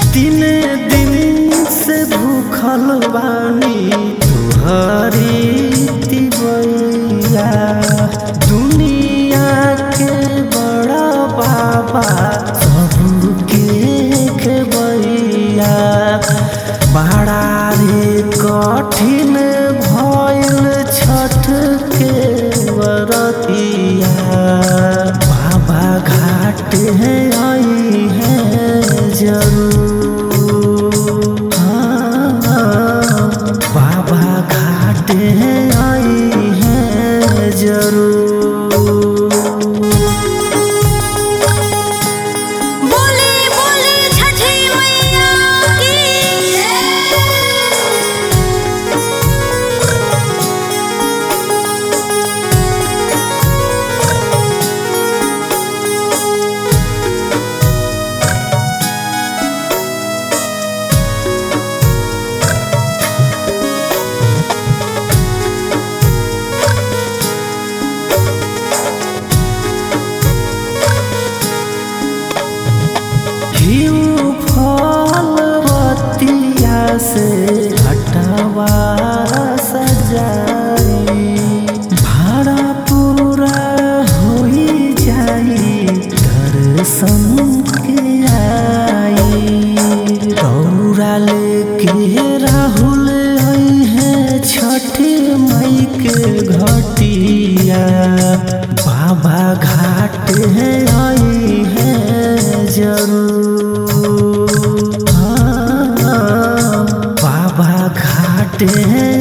तीन दिन से भूखल बानी तुहरी तिवैया दुनिया के बड़ा बाबा सबके खेबैया बड़ा रे कठिन भइल छठ के बरतिया बाबा घाट है आई है जरूर हाँ, बाबा घाट है आई है जरूर बोले बोले छठी मैया की घिउ फल बतिया से हटवा सजाई भाड़ा पूरा होई जाई दर्शन के आई दौड़ा लेके राहुल आई है छठी मई के घटिया बाबा घाट है आई है जरूर हाँ, बाबा घाट है